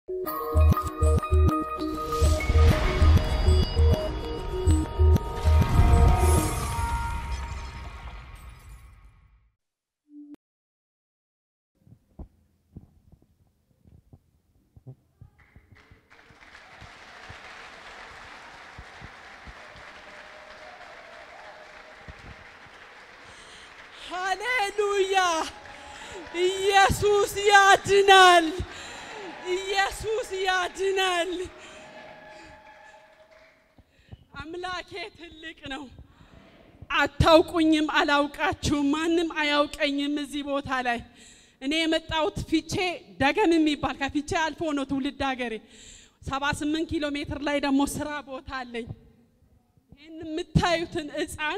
ሃሌሉያ! ኢየሱስ ያድናል። ኢየሱስ ያድናል። አምላኬ ትልቅ ነው። አታውቁኝም፣ አላውቃችሁም፣ ማንም አያውቀኝም። እዚህ ቦታ ላይ እኔ የመጣሁት ፊቼ ደገም የሚባል ከፊቼ አልፎ ነው ትውልድ ሀገሬ። 78 ኪሎ ሜትር ላይ ደግሞ ስራ ቦታ አለኝ። ይህን የምታዩትን ሕፃን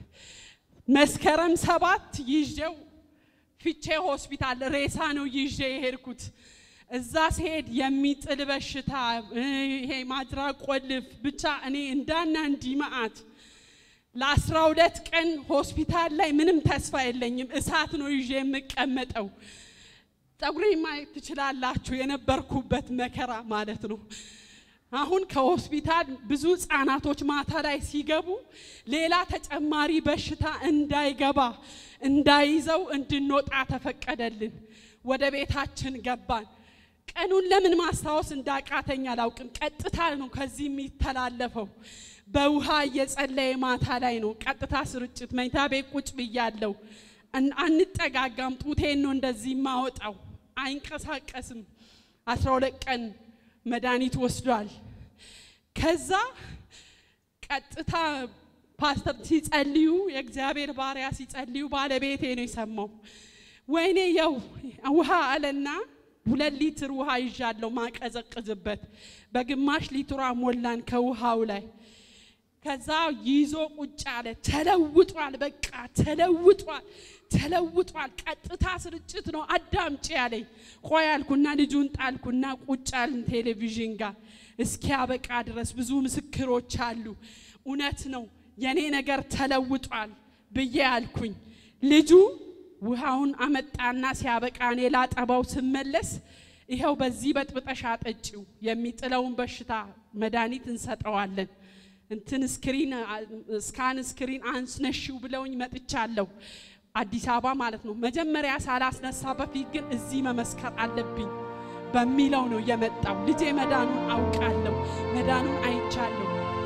መስከረም ሰባት ይዤው ፊቼ ሆስፒታል ሬሳ ነው ይዤ የሄድኩት። እዛ ሲሄድ የሚጥል በሽታ ይሄ ማድራ ቆልፍ ብቻ እኔ እንዳና እንዲህ መዓት ለአስራ ሁለት ቀን ሆስፒታል ላይ ምንም ተስፋ የለኝም። እሳት ነው ይዤ የምቀመጠው። ፀጉሬ ማየት ትችላላችሁ፣ የነበርኩበት መከራ ማለት ነው። አሁን ከሆስፒታል ብዙ ህጻናቶች ማታ ላይ ሲገቡ ሌላ ተጨማሪ በሽታ እንዳይገባ እንዳይዘው እንድንወጣ ተፈቀደልን። ወደ ቤታችን ገባን። ቀኑን ለምን ማስታወስ እንዳቃተኝ አላውቅም። ቀጥታ ነው ከዚህ የሚተላለፈው። በውሃ እየጸለየ ማታ ላይ ነው ቀጥታ ስርጭት። መኝታ ቤት ቁጭ ብያለሁ። አንጠጋጋም። ጡቴን ነው እንደዚህ ማወጣው። አይንቀሳቀስም። አስራ ሁለት ቀን መድኃኒት ወስዷል። ከዛ ቀጥታ ፓስተር ሲጸልዩ የእግዚአብሔር ባሪያ ሲጸልዩ ባለቤቴ ነው የሰማው። ወይኔ የው ውሃ አለና ሁለት ሊትር ውሃ ይዣለሁ ማቀዘቅዝበት በግማሽ ሊትሯ ሞላን ከውሃው ላይ ከዛ ይዞ ቁጭ አለ። ተለውጧል፣ በቃ ተለውጧል፣ ተለውጧል። ቀጥታ ስርጭት ነው አዳምጪ ያለኝ። ቆይ አልኩና ልጁን ጣልኩና ቁጭ አልን ቴሌቪዥን ጋር እስኪያበቃ ድረስ ብዙ ምስክሮች አሉ። እውነት ነው የኔ ነገር ተለውጧል ብዬ አልኩኝ። ልጁ ውሃውን አመጣና ሲያበቃ እኔ ላጠባው ስመለስ ይኸው በዚህ በጥብጠሻ ጠጪው የሚጥለውን በሽታ መድኃኒት እንሰጠዋለን እንትን ስክሪን ስካን ስክሪን አንስነሽው ብለውኝ መጥቻለሁ። አዲስ አበባ ማለት ነው። መጀመሪያ ሳላስነሳ በፊት ግን እዚህ መመስከር አለብኝ በሚለው ነው የመጣው። ልጄ መዳኑን አውቃለሁ፣ መዳኑን አይቻለሁ።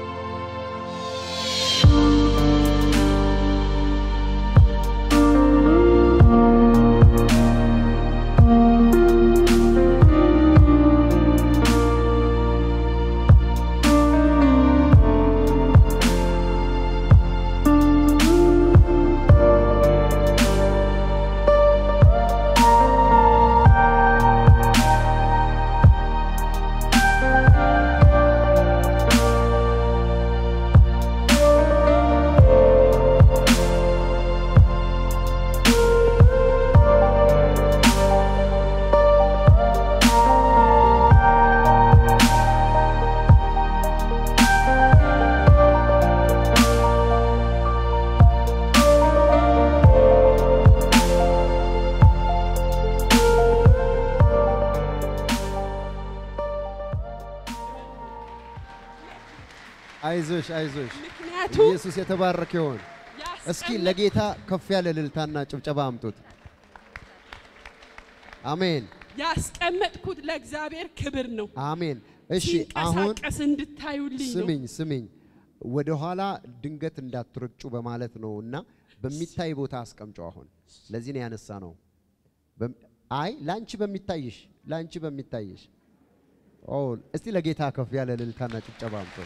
አይዞሽ አይዞሽ፣ ምክንያቱም ኢየሱስ የተባረከ ይሆን። እስኪ ለጌታ ከፍ ያለ እልልታና ጭብጨባ አምጡት። አሜን ያስቀመጥኩት ለእግዚአብሔር ክብር ነው። አሜን። እሺ አሁን ሲንቀሳቀስ እንድታዩልኝ ነው። ስሚኝ ስሚኝ፣ ወደ ኋላ ድንገት እንዳትረጩ በማለት ነው እና በሚታይ ቦታ አስቀምጨው። አሁን ለዚህ ነው ያነሳ ነው። በም- አይ ላንቺ በሚታይሽ ላንቺ በሚታይሽ ኦ እስቲ ለጌታ ከፍ ያለ እልልታና ጭብጨባ አምጡ።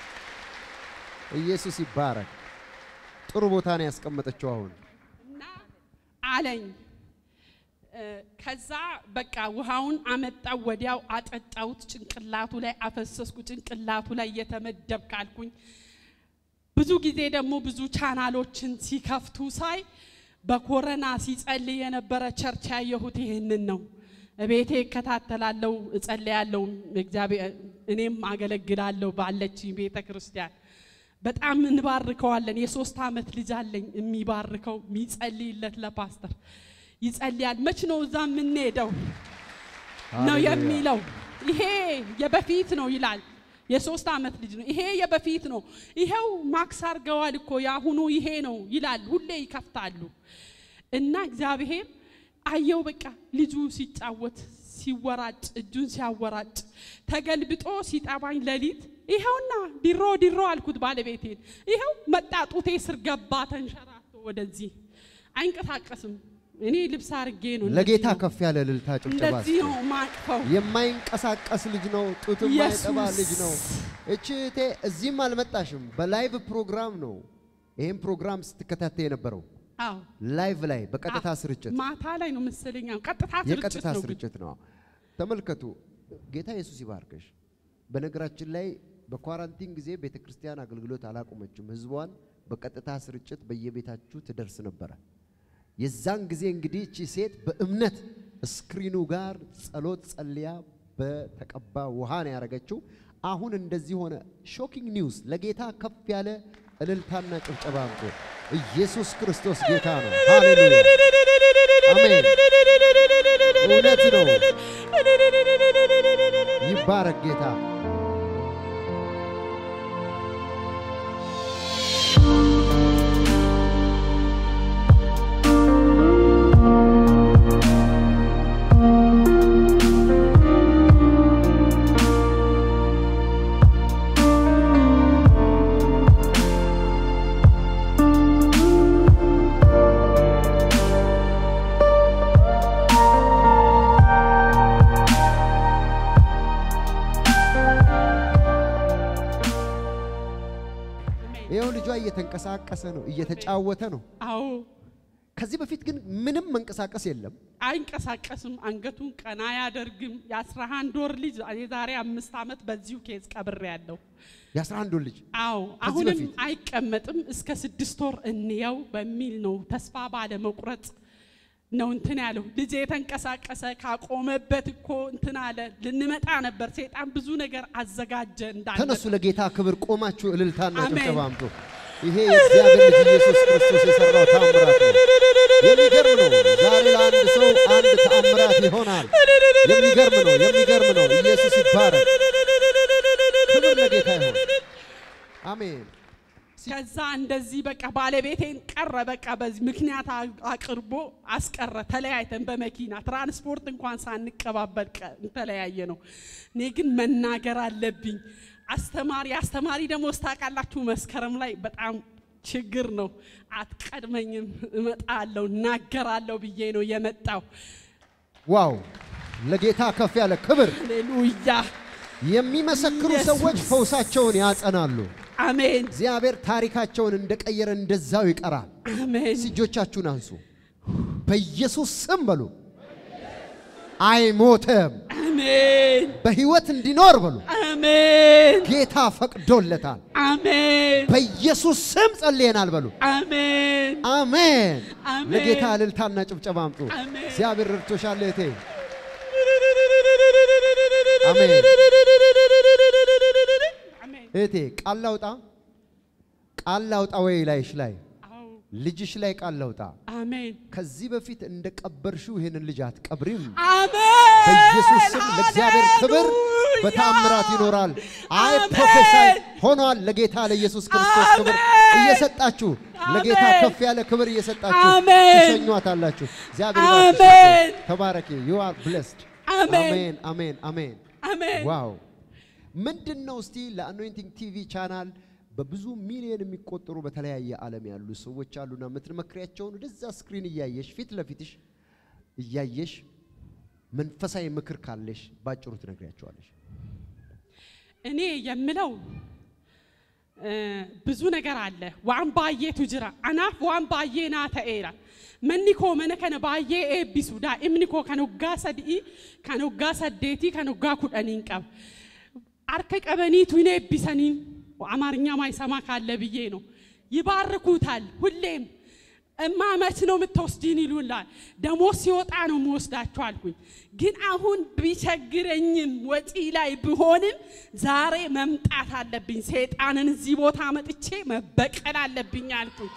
ኢየሱስ ይባረክ። ጥሩ ቦታ ነው ያስቀመጠችው። አሁን እና አለኝ እ፣ ከዛ በቃ ውሃውን አመጣው፣ ወዲያው አጠጣሁት። ጭንቅላቱ ላይ አፈሰስኩ። ጭንቅላቱ ላይ እየተመደብ ካልኩኝ ብዙ ጊዜ ደግሞ ብዙ ቻናሎችን ሲከፍቱ ሳይ በኮረና ሲጸልይ የነበረ ቸርች ያየሁት ይህንን ነው። እቤቴ እከታተላለሁ፣ እጸልያለሁ፣ እግዚአብሔር እኔም አገለግላለሁ ባለችኝ ቤተ ክርስቲያን በጣም እንባርከዋለን። የሶስት ዓመት ልጅ አለኝ የሚባርከው የሚጸልይለት ለፓስተር ይጸልያል። መች ነው እዛ የምንሄደው ነው ሃሌሉያ። የሚለው። ይሄ የበፊት ነው ይላል። የሶስት ዓመት ልጅ ነው። ይሄ የበፊት ነው። ይሄው ማክስ አድርገዋል እኮ የአሁኑ ይሄ ነው ይላል። ሁሌ ይከፍታሉ እና እግዚአብሔር አየው። በቃ ልጁ ሲጫወት ሲወራጭ እጁን ሲያወራጭ ተገልብጦ ሲጠባኝ ሌሊት ይኸውና ድሮ ድሮ አልኩት ባለቤቴን። ይኸው መጣ ጡቴ ስር ገባ ተንሸራቶ ወደዚህ አይንቀሳቀስም። እኔ ልብስ አርጌ ነው ለጌታ እንደዚህ ነው። ከፍ ያለ እልልታ ጭብጨባ እንደዚህ እስኪ። ነው ማቅፈው። የማይንቀሳቀስ ልጅ ነው። ጡት የማይጠባ ኢየሱስ። ልጅ ነው። እቺ እህቴ እዚህም አልመጣሽም፣ በላይቭ ፕሮግራም ነው ይህም ፕሮግራም ስትከታተይ የነበረው አዎ ላይቭ ላይ በቀጥታ ስርጭት ማታ ላይ ነው መሰለኝ። አዎ፣ ቀጥታ ስርጭት የቀጥታ ነው ግን። ስርጭት ነው። ተመልከቱ። ጌታ ኢየሱስ ይባርክሽ። በነገራችን ላይ በኳራንቲን ጊዜ ቤተ ክርስቲያን አገልግሎት አላቆመችም። ህዝቧን በቀጥታ ስርጭት በየቤታችሁ ትደርስ ነበረ። የዛን ጊዜ እንግዲህ እቺ ሴት በእምነት ስክሪኑ ጋር ጸሎት ጸልያ በተቀባ ውሃ ነው ያደረገችው። አሁን እንደዚህ ሆነ። ሾኪንግ ኒውስ! ለጌታ ከፍ ያለ እልልታና ጭብጨባ አምጡ። ኢየሱስ ክርስቶስ ጌታ ነው። ሃሌሉያ! አሜን። እውነት ነው። ይባረክ ጌታ። ይኸው ልጇ እየተንቀሳቀሰ ነው፣ እየተጫወተ ነው። አዎ ከዚህ በፊት ግን ምንም መንቀሳቀስ የለም። አይንቀሳቀስም። አንገቱን ቀና አያደርግም። የአስራ አንድ ወር ልጅ የዛሬ አምስት ዓመት በዚሁ ኬዝ ቀብሬ ያለው። የአስራ አንድ ወር ልጅ አዎ ከዚህ አሁንም በፊት? አይቀመጥም። እስከ ስድስት ወር እንየው በሚል ነው ተስፋ ባለ መቁረጥ ነው እንትን ያለው። ልጄ የተንቀሳቀሰ ካቆመበት እኮ እንትን አለ። ልንመጣ ነበር። ሴጣን ብዙ ነገር አዘጋጀ እንዳለ ተነሱ፣ ለጌታ ክብር ቆማችሁ እልልታና አሜን። ጭብጨባ አምጡ። ይሄ የእግዚአብሔር ልጅ ኢየሱስ ክርስቶስ የሰራው ታምራት ነው። የሚገርም ነው። ዛሬ ለአንድ ሰው አንድ ተአምራት ይሆናል። የሚገርም ነው። የሚገርም ነው። ኢየሱስ ይባረክ። ክብር ለጌታ ይሆን። አሜን። ከዛ እንደዚህ በቃ ባለቤቴን ቀረ። በቃ በዚህ ምክንያት አ- አቅርቦ አስቀረ። ተለያይተን በመኪና ትራንስፖርት እንኳን ሳንቀባበል ቀ- ተለያየ ነው። እኔ ግን መናገር አለብኝ። አስተማሪ አስተማሪ ደግሞ ስታውቃላችሁ መስከረም ላይ በጣም ችግር ነው። አትቀድመኝም፣ እመጣለሁ፣ እናገራለሁ ብዬ ነው የመጣው። ዋው! ለጌታ ከፍ ያለ ክብር። ሃሌሉያ የሚመሰክሩ ኢየሱስ። ሰዎች ፈውሳቸውን ያጸናሉ። አሜን እግዚአብሔር ታሪካቸውን እንደቀየረ እንደዛው ይቀራል። አሜን እጆቻችሁን አንሱ። በኢየሱስ ስም በሉ። አይሞትም፣ አሜን በሕይወት እንዲኖር በሉ። አሜን ጌታ ፈቅዶለታል። አሜን በኢየሱስ ስም ጸልየናል በሉ። አሜን አሜን። አሜን። ለጌታ እልልታና ጭብጨባ አምጡ። አሜን። እግዚአብሔር ረድቶሻል እህቴ። አሜን። አሜን እህቴ ቃል ላውጣ፣ ቃል ላውጣ ወይ ላይሽ ላይ አዎ ልጅሽ ላይ ቃል ላውጣ። አሜን ከዚህ በፊት እንደ ቀበርሽው ይህንን ልጅ አትቀብሪም። አሜን በኢየሱስ ስም ለእግዚአብሔር ክብር ሃሌሉያ! በታምራት ይኖራል። አይ አሜን! ፕሮፌሳይ ሆኗል። ለጌታ ለኢየሱስ ክርስቶስ ክብር አሜን! እየሰጣችሁ ለጌታ አሜን! ከፍ ያለ ክብር እየሰጣችሁ አሜን! ትሸኟታላችሁ። እግዚአብሔር ይባርክሽ። አሜን! ተባረኪ። ዩ አር ብሌስድ። አሜን! አሜን አሜን አሜን። አሜን ዋው ምንድን ነው እስቲ ለአኖይንቲንግ ቲቪ ቻናል በብዙ ሚሊዮን የሚቆጠሩ በተለያየ ዓለም ያሉ ሰዎች አሉና የምትመክሪያቸውን ወደዛ ስክሪን እያየሽ ፊት ለፊትሽ እያየሽ መንፈሳዊ ምክር ካለሽ ባጭሩ ትነግሪያቸዋለሽ። እኔ የምለው እ፣ ብዙ ነገር አለ ዋን ባዬ ቱጅራ አናፍ ዋን ባዬ ና ተኤራ መኒኮ መነ ከነ ባዬ ኤቢሱ ዳኢምኒኮ ከነጋ ሰድኢ ከነጋ ሰዴቲ ከነጋ ኩደኒን ቀብ አርከ ቀበኒቱ ይኔ ኤቢሰኒን አማርኛ ማይሰማ ካለ ብዬ ነው ይባርኩታል ሁሌም እማ መች ነው የምትወስጂን ይሉላል። ደሞዝ ሲወጣ ነው የምወስዳቸው አልኩኝ። ግን አሁን ቢቸግረኝም ወጪ ላይ ብሆንም ዛሬ መምጣት አለብኝ። ሰይጣንን እዚህ ቦታ መጥቼ መበቀል አለብኝ አልኩኝ።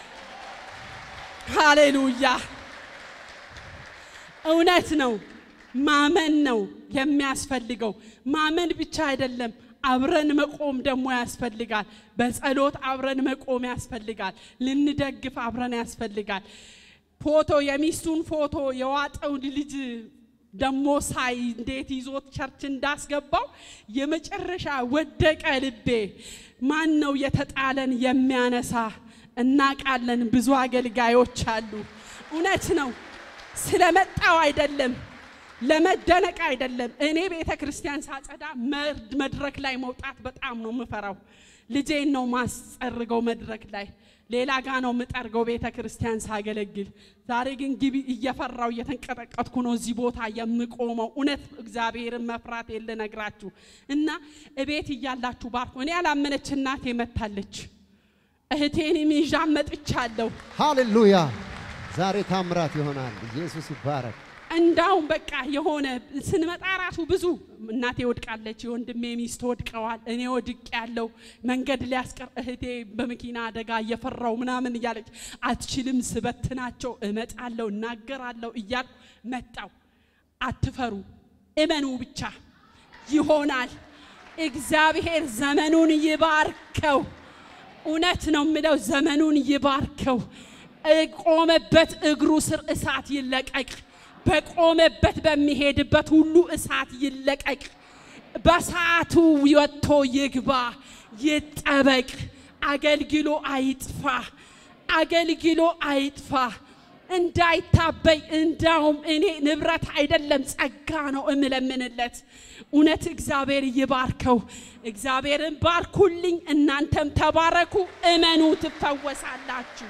ሃሌሉያ! እውነት ነው። ማመን ነው የሚያስፈልገው። ማመን ብቻ አይደለም፣ አብረን መቆም ደግሞ ያስፈልጋል። በጸሎት አብረን መቆም ያስፈልጋል። ልንደግፍ አብረን ያስፈልጋል። ፎቶ የሚስቱን ፎቶ የዋጠውን ልጅ ደሞ ሳይ እንዴት ይዞት ቸርች እንዳስገባው የመጨረሻ ወደቀ ልቤ። ማን ነው የተጣለን የሚያነሳ? እናቃለን። ብዙ አገልጋዮች አሉ። እውነት ነው። ስለመጣው አይደለም ለመደነቅ አይደለም። እኔ ቤተ ክርስቲያን ሳጸዳ መድረክ ላይ መውጣት በጣም ነው የምፈራው። ልጄን ነው ማስጸርገው መድረክ ላይ ሌላ ጋ ነው የምጠርገው ቤተ ክርስቲያን ሳገለግል። ዛሬ ግን ግቢ እየፈራው እየተንቀጠቀጥኩ ነው እዚህ ቦታ የምቆመው። እውነት እግዚአብሔርን መፍራት የለ ነግራችሁ እና እቤት እያላችሁ ባርኩ። እኔ ያላመነች እናቴ መታለች። እህቴን ይዣ መጥቻለሁ። ሃሌሉያ! ዛሬ ታምራት ይሆናል። ኢየሱስ ይባረክ። እንዳውም በቃ የሆነ ስንመጣ ራሱ ብዙ እናቴ ወድቃለች፣ የወንድሜ ሚስት ወድቀዋል፣ እኔ ወድቅ ያለው መንገድ ሊያስቀር እህቴ በመኪና አደጋ እየፈራው ምናምን እያለች አትችልም፣ ስበትናቸው እመጣለሁ፣ እናገራለሁ እያልኩ መጣው። አትፈሩ፣ እመኑ ብቻ ይሆናል። እግዚአብሔር ዘመኑን ይባርከው። እውነት ነው የምለው፣ ዘመኑን ይባርከው። ቆመበት እግሩ ስር እሳት ይለቀቅ። በቆመበት በሚሄድበት ሁሉ እሳት ይለቀቅ። በሰዓቱ ወጥቶ ይግባ፣ ይጠበቅ። አገልግሎ አይጥፋ፣ አገልግሎ አይጥፋ፣ እንዳይታበይ። እንዳውም እኔ ንብረት አይደለም ጸጋ ነው እምለምንለት። እውነት እግዚአብሔር ይባርከው። እግዚአብሔርን ባርኩልኝ፣ እናንተም ተባረኩ፣ እመኑ፣ ትፈወሳላችሁ።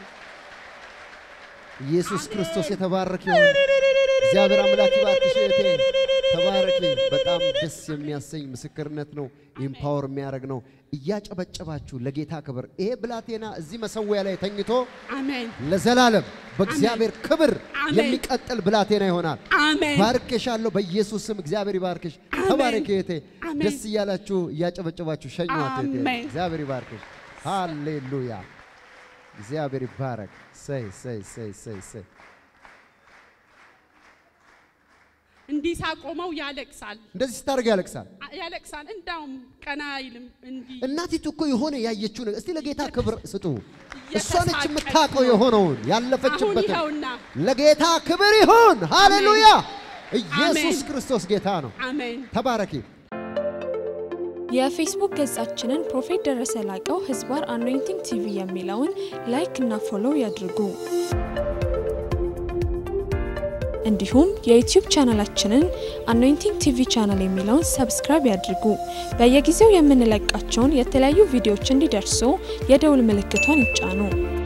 ኢየሱስ ክርስቶስ የተባረከ ይሁን። እግዚአብሔር አምላክ ይባርክሽ እህቴ፣ ተባረኪ። በጣም ደስ የሚያሰኝ ምስክርነት ነው። ኢምፓወር የሚያደርግ ነው። እያጨበጨባችሁ ለጌታ ክብር። ይሄ ብላቴና እዚህ መሰዊያ ላይ ተኝቶ አሜን ለዘላለም በእግዚአብሔር ክብር አሜን። የሚቀጥል ብላቴና ይሆናል። አሜን። ባርኬሻለሁ በኢየሱስ ስም። እግዚአብሔር ይባርክሽ። አሜን። ተባረኪ እህቴ። አሜን። ደስ እያላችሁ እያጨበጨባችሁ ሸኟት እህቴ። አሜን። እግዚአብሔር ይባርክሽ። ሃሌሉያ። እግዚአብሔር ይባረክ። ሰይ ሰይ ሰይ ሰይ ሰይ እንዲህ ሳቆመው ያለቅሳል እንደዚህ ስታደርግ ያለቅሳል። ያለቅሳል። እንዳውም ቀና አይልም። እንዲህ እናቲቱ እኮ የሆነ ያየችው ነገር እስቲ ለጌታ ክብር ስጡ። እሷ ነች እየተሳቀቀች የምታውቀው ነው። የሆነውን አሁን ያለፈችበትን። ይኸውና ለጌታ ክብር ይሁን። ሃሌሉያ! ኢየሱስ አሜን። ክርስቶስ ጌታ ነው። አሜን። ተባረኪ። የፌስቡክ ገጻችንን ፕሮፌት ደረሰ ላቀው ህዝባር አኖይንቲንግ ቲቪ የሚለውን ላይክ እና ፎሎው ያድርጉ። እንዲሁም የዩቲዩብ ቻናላችንን አኖይንቲንግ ቲቪ ቻናል የሚለውን ሰብስክራይብ ያድርጉ። በየጊዜው የምንለቃቸውን የተለያዩ ቪዲዮዎች እንዲደርሱ የደውል ምልክቷን ይጫኑ።